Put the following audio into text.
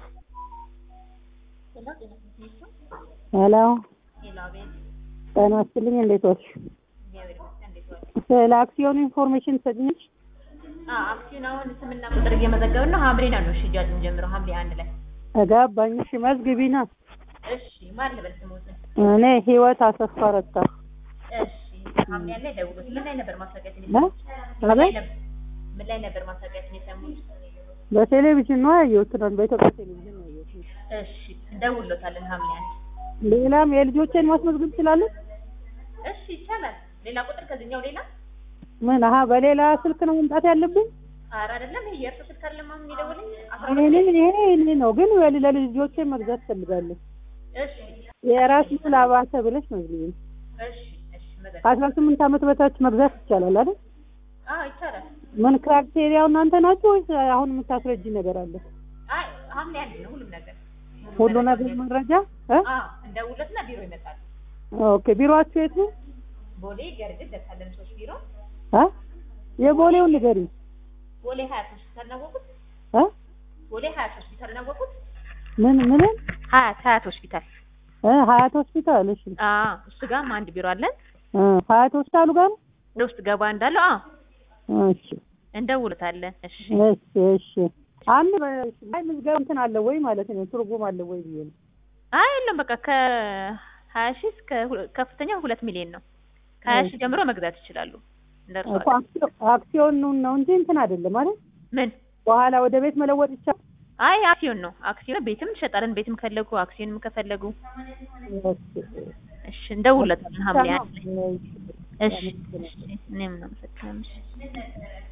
ሄሎ ጤና ይስጥልኝ እንዴት ዋልሽ? ስለ አክሲዮኑ ኢንፎርሜሽን ትሰጪኛለሽ? አክሲዮን አሁን ስምና ቁጥር እየመዘገብን ነው። ሐምሌ ነው ሽያጭ የሚጀምረው ሐምሌ አንድ ላይ። ገባኝ። እሺ መዝግቢና። እሺ ማን ልበል ስሞትን? እኔ ህይወት አሰፋ ረታ። እሺ ሐምሌ አንድ ላይ ደውሉት። ምን ላይ ነበር ማስታወቂያችን እ? የሰሙት? ምን ላይ አቤት ነበር- ምን ላይ ነበር ማስታወቂያችን የሰሙት? በቴሌቪዥን ነው ያየሁት። ትናንት በኢትዮጵያ ቴሌቪዥን ነው ያየሁት። እሺ እንደውሎታለን ሐምሌ አንድ ሌላም የልጆቼን ማስመዝገብ እችላለሁ? እሺ ይቻላል። ሌላ ቁጥር ከዚህኛው ሌላ ምን አሀ በሌላ ስልክ ነው መምጣት ያለብኝ? ኧረ አይደለም። ይሄ የእርሱ ስልክ አይደለም አሁን የሚደውልኝ አስራ እኔ ሁለት ይሄ እኔ ነው ግን ወል- ለልጆቼ መግዛት ፈልጋለሁ። እሺ የራስ ምስል አባተ ብለሽ መዝግቢ። እሺ እሺ መዘግ ከአስራ ስምንት ዓመት በታች መግዛት ይቻላል አይደል? አዎ ይቻላል። ምን ክራይቴሪያው እናንተ ናችሁ ወይስ አሁን የምታስረጂ ነገር አለ? አይ ሐምሌ አንድ ነው ሁሉም ነገር ሁሉ ነገር መረጃ እ? አዎ እንደውሎትና ቢሮ ይመጣል። ኦኬ ቢሮአችሁ የት ነው? ቦሌ ገርግድ ደሳለን ሶስት ቢሮ እ? የቦሌውን ንገሪኝ ቦሌ ሀያት ሆስፒታል ናወቁት። እ? ቦሌ ሀያት ሆስፒታል ናወቁት። ምን ምን ሀያት ሀያት ሆስፒታል እ ሀያት ሆስፒታል እሺ አዎ እሱ ጋርም አንድ ቢሮ አለን። እ ሀያት ሆስፒታሉ ጋር ነው? ወደ ውስጥ ገባ እንዳለው አዎ እሺ እንደውልታለን። እሺ እሺ እሺ አንድ ላይ ምዝገባ እንትን አለ ወይ ማለት ነው ትርጉም አለ ወይ ብዬ ነው አይ የለም በቃ ከሀያ ሺህ እስከ ሁ- ከፍተኛ ሁለት ሚሊዮን ነው። ከሀያ ሺህ ጀምሮ መግዛት ይችላሉ። እንደርሷ እኮ አክሲዮ- አክሲዮኑን ነው እንጂ እንትን አይደለም አይደል ምን በኋላ ወደ ቤት መለወጥ ይቻላል አይ አክሲዮን ነው። አክሲዮን ቤትም እንሸጣለን። ቤትም ከፈለጉ አክሲዮንም ከፈለጉ እሺ እንደውልታለን ሐምሌ አንድ ላይ እሺ እሺ እኔም ነው